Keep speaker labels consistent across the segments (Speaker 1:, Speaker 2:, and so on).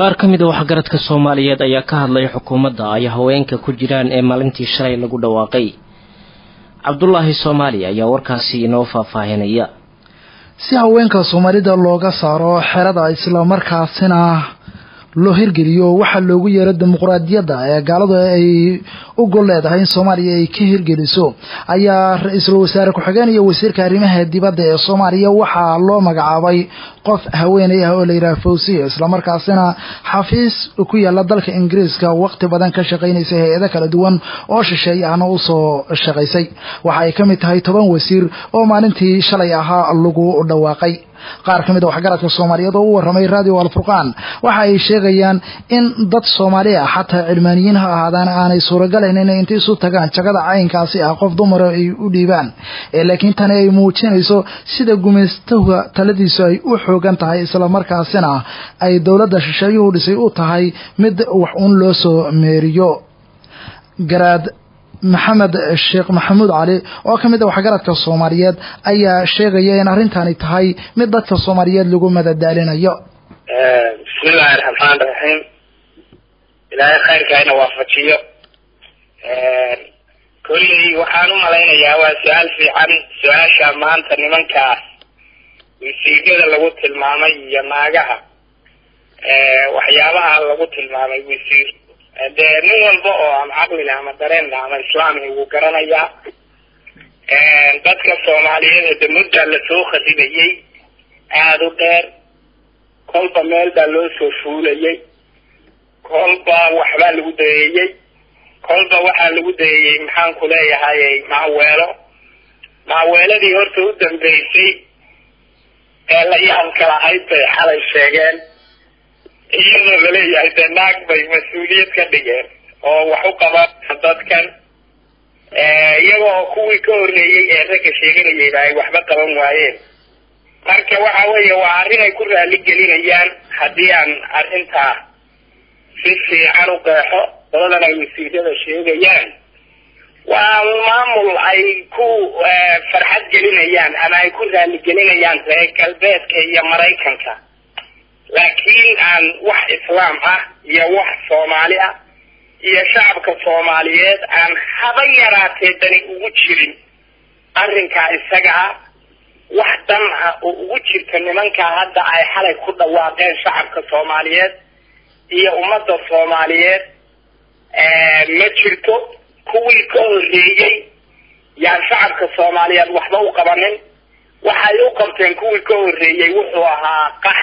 Speaker 1: qaar ka mid a waxgaradka soomaaliyeed ayaa ka hadlay xukuumadda ay haweenka ku jiraan ee maalintii shalay lagu dhawaaqay cabdulaahi soomaali ayaa warkaasi inoo faahfaahinaya
Speaker 2: si haweenka soomaalida looga saaro xerada islamarkaasina loo hirgeliyo waxaa loogu yeero dimuqraadiyadda ee gaaladu ay u gol leedahay in soomaaliya ay ka hirgeliso ayaa ra-iisul wasaare ku-xigeen iyo wasiirka arrimaha dibadda ee soomaaliya waxaa loo magacaabay qof haweeney ah oo la yidhaha fawsiya islamarkaasina xafiis ku yaala dalka ingiriiska waqti badan ka shaqaynaysa hay-ado kala duwan oo shisheeye ahna usoo shaqaysay waxa ay ka mid tahay toban wasiir oo maalintii shalay ahaa lagu dhawaaqay qaar ka mid a waxgaradka soomaaliyeed oo u warramay radio alfurqaan waxa ay sheegayaan in dad soomaali ah xataa cilmaaniyiin ha ahaadaan aanay suuragalayn inay inta isu tagaan jagada caynkaasi ah qof dumara ay u dhiibaan laakiin tani ay muujinayso sida gumaystaha taladiisu ay u xoogan tahay islamarkaasina ay dowladda shisheeyuhu dhisay u tahay mid wax uun loo soo meeriyo garaad maxamed sheekh maxamuud cali oo ka mid a waxgaradka soomaaliyeed ayaa sheegaya in arrintani tahay mid dadka soomaaliyeed lagu madadaalinayo
Speaker 3: bismillahi raxmaan raxiim ilaahay khayrka ina waafajiyo kolley waxaan u malaynayaa waa su-aal fiican su-aasha maanta nimankaas wasiigada lagu tilmaamay iyo naagaha waxyaabaha lagu tilmaamay wasiir dee nin walba oo ama caqlina ama dareenna ama islaamhi wuu garanayaa dadka soomaaliyeed de muddaa lasoo khadibayey aada u dheer kolba meel baa loo soo fuulayey kolba waxbaa lagu dayeeyey kolba waxaa lagu dayeeyey maxaan ku leeyahay maaweelo maaweeladii horta u dambeysay ee la yaabka lahayd bay xalay sheegeen iyadoo laleeyahay dee naag bay mas-uuliyad ka dhigeen oo wax u qaban dadkan iyagoo kuwii ka horreeyey ee ragga sheeganayayba ay waxba qaban waayeen marka waxa weeye waa arrin ay ku raali gelinayaan haddii aan arrintaa si fiican u qeexo doladan ay wasiirada sheegayaan waa maamul ay ku farxad gelinayaan ama ay ku raali gelinayaan reer galbeedka iyo maraykanka laakiin aan wax islaam ah iyo wax soomaali ah iyo shacabka soomaaliyeed aan haba yaraatee dani ugu jirin arrinkaa isaga ah wax dan ah oo ugu jirta nimankaa hadda ay xalay ku dhawaaqeen shacabka soomaaliyeed iyo ummadda soomaaliyeed ma jirto kuwii ka horreeyey yaan shacabka soomaaliyeed waxba u qabanin waxay u qabteen kuwii ka horreeyey wuxuu ahaa qax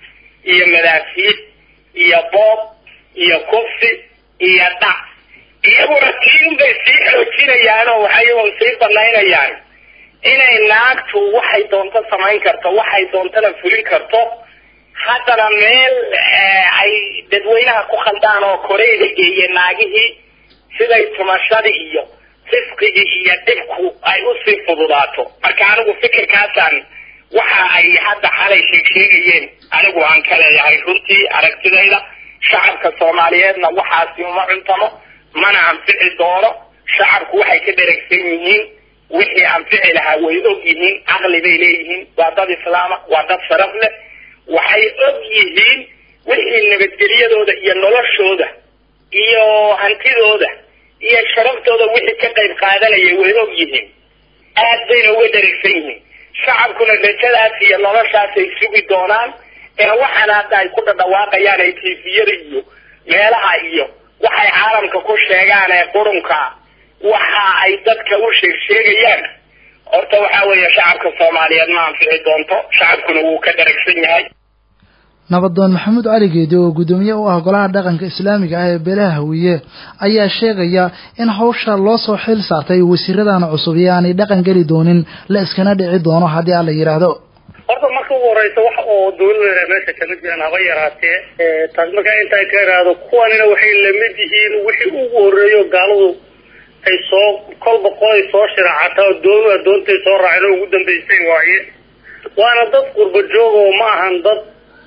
Speaker 3: iyo madaafiid iyo boob iyo kufsi iyo dhac iyaguna tiin bay sii xoojinayaan oo waxay sii banaynayaan inay naagtu waxay doonto samayn karto waxay doontana fulin karto haddana meel ay dadweynaha ku khaldaan oo koreyda geeye naagihii siday tumashadii iyo fisqigii iyo dhibku ay usii fududaato marka anigu fikirkaasaan waxa ay hadda xalay sheeg sheegayeen anigu aan ka leeyahay runtii aragtidayda shacabka soomaaliyeedna waxaasi uma cuntamo mana anfici doono shacabku waxay ka dheregsan yihiin wixii anfici lahaa way og yihiin caqli bay leeyihiin waa dad islaama waa dad sharaf leh waxay og yihiin wixii nabadgelyadooda iyo noloshooda iyo hantidooda iyo sharaftooda wixii ka qayb qaadanaya way og yihiin aad bayna uga dheregsan yihiin shacabkuna rajadaas iyo noloshaasay sugi doonaan ee waxaana hadda ay ku dhadhawaaqayaan ay tifiyada iyo meelaha iyo waxay caalamka ku sheegaan ee qurunka waxa ay dadka u sheeg sheegayaan horta waxaa weeye shacabka soomaaliyeed ma anfici doonto shacabkuna wuu ka dharagsan yahay
Speaker 2: nabadoon maxamuud cali geedi oo guddoomiye u ah golaha dhaqanka islaamiga ah ee beelaha hawiye ayaa sheegaya in hawsha loo soo xil saartay wasiiradan cusub iyo aanay dhaqan geli doonin la iskana dhici doono haddii aan la yidhaahdo
Speaker 4: horta marka ugu horeysa wax oo dawladda meesha kama jiraan haba yaraatee taas markaa intaa ka iraahdo kuwanina waxay lamid yihiin wixii ugu horeeyo gaaladu ay soo kolba qolay soo shiraacataa oo doonu adoontay soo raaceen oo ugu dambaysay waaye waana dad qurba joog oo ma ahan dad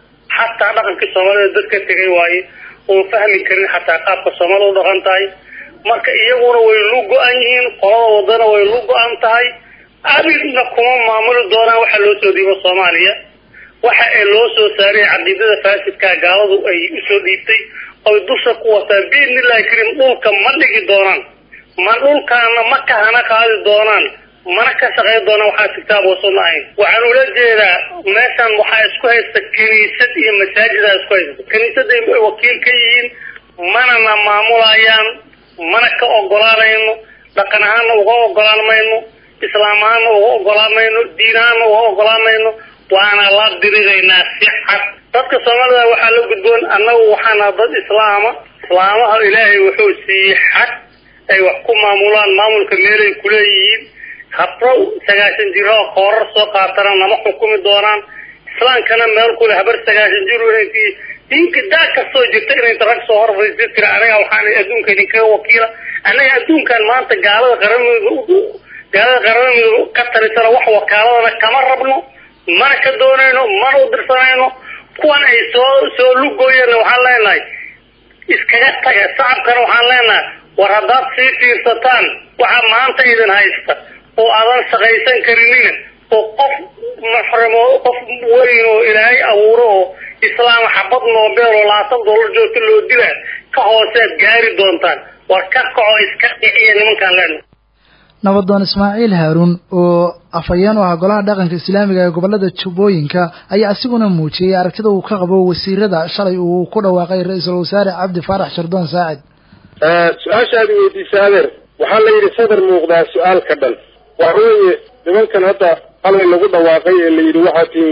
Speaker 4: xataa dhaqankii soomaalida dad ka tegay waaye oon fahmi karin xataa qaabka soomaalida u dhaqan tahay marka iyaguna way lu go-an yihiin qolada wadana way lu go-an tahay abidna kuma maamuli doonaan waxaa loo soo dhiibo soomaaliya waxa ee loo soo saaray caqiidada faasidka gaaladu ay usoo dhiibtay oy dusha ku wataan biidnillahi karim dhulka ma dhigi doonaan ma dhulkaana ma kahana qaadi doonaan mana ka shaqayn doonaan waxaa kitaab wasunna ahayn waxaan ula jeedaa meeshan waxaa isku haysta kiniisad iyo masaajidaa isku haysta kiniisaday wakiil ka yihiin manana maamulayaan mana ka ogolaanayno dhaqan ahaana uga ogolaan mayno islaam ahaana uga ogolaan mayno diin ahaana uga ogolaan mayno waana la diriraynaa si cad dadka soomaalida waxaa la gudboon annagu waxaana dad islaama islaamaha ilaahay wuxuu siiyey xad ay wax ku maamulaan maamulka meelay kuleeyihiin habro sagaashan jiro oo koorar soo qaatana nama xukumi doonaan islaamkana meel kule habar sagaashan jir inantii diinka daa kastoo jirta inayta rag soo horfaysi tira anaga waxaan adduunka idinkaga wakiila annaga adduunkan maanta gaalada qaramidooda gaalada qaramidooda ka tarisana wax wakaaladana kama rabno mana ka doonayno mana u dirsanayno kuwan ay soo soo lugooyeenna waxaan leenahay iskaga taga shacabkana waxaan leenahay war haddaad sii fiirsataan waxa maanta idin haysta oo aadan shaqaysan karinina oo qof muxrimo qof weyn oo ilaahay abuuro oo islaam xabad noobeel oo labaatan dollar joogta loo dila ka hoosead gaari doontaan war ka kaco iska dhiciya nimankaan leenahay
Speaker 2: nabadoon ismaaciil haaruun oo afhayeen u ah golaha dhaqanka islaamiga ee gobolada jubbooyinka ayaa isiguna muujiyey aragtida uu ka qabo wasiirada shalay uu ku dhawaaqay ra-iisul wasaare cabdi faarax shardoon saacid
Speaker 5: su-aashaadi weydiisa adeer waxaa la yidhi sadar muuqdaa su-aal ka dhan waxa weeye nimankan hadda halay lagu dhawaaqay ee la yidhi waxaa tiin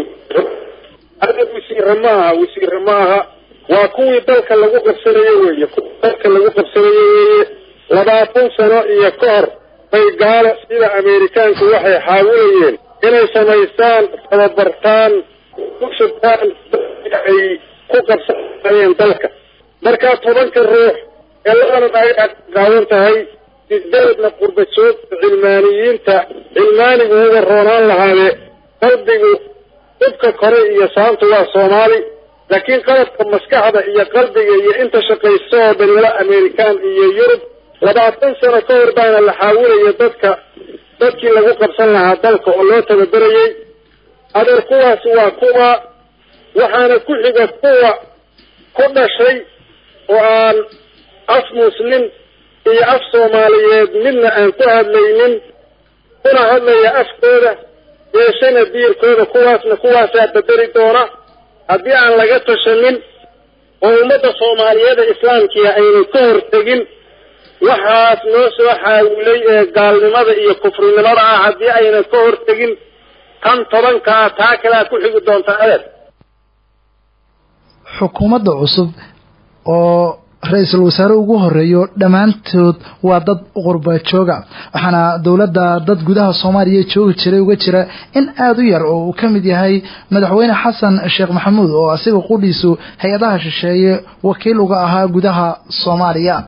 Speaker 5: adeer wasiire ma aha wasiire ma aha waa kuwii dalka lagu qabsanaye weeye kuwii dalka lagu qabsanaye weeye labaatan sano iyo ka hor bay gaalo sida ameerikaanku waxay xaawilayeen inay samaystaan tababartaan ku shubtaan ay ku qabsanayeen dalka markaa tobanka ruux ee labana ay qaadan tahay sideedna qurba joogta cilmaaniyiinta cilmaanigu uga roonaan lahaade qalbigu dhibka kore iyo saantu waa soomaali laakiin qalabka maskaxda iyo qalbiga iyo inta shaqaysto oo dhan wala amerikaan iyo yurub labaatan sano ka hor baana la xaawilaya dadka dadkii lagu qabsan lahaa dalka oo loo tababerayay adeer kuwaasi waa kuwa waxaana ku xiga kuwa ku dhashay oo aan af muslim iyo af soomaaliyeed midna aan ku hadlaynin kuna hadlaya afkooda yeeshana diirkooda kuwaasna kuwaasaa bedeli doona haddii aan laga tashanin oo ummadda soomaaliyeeda islaamkiia aynan ka hortegin waxaas noo soo xaawilay ee gaalnimada iyo kufrinimada ah haddii aynan ka hortegin tan tobankaa taa kalea ku xigi doonta adeer
Speaker 2: xukuumadda cusub oo ra-iisul wasaare ugu horeeyo dhammaantood waa dad qurba jooga waxaana dowladda dad gudaha soomaaliya joogi jiray uga jira in aada u yar oo uu ka mid yahay madaxweyne xasan sheekh maxamuud oo asiga qudhiisu hay-adaha shisheeye wakiil uga ahaa gudaha soomaaliya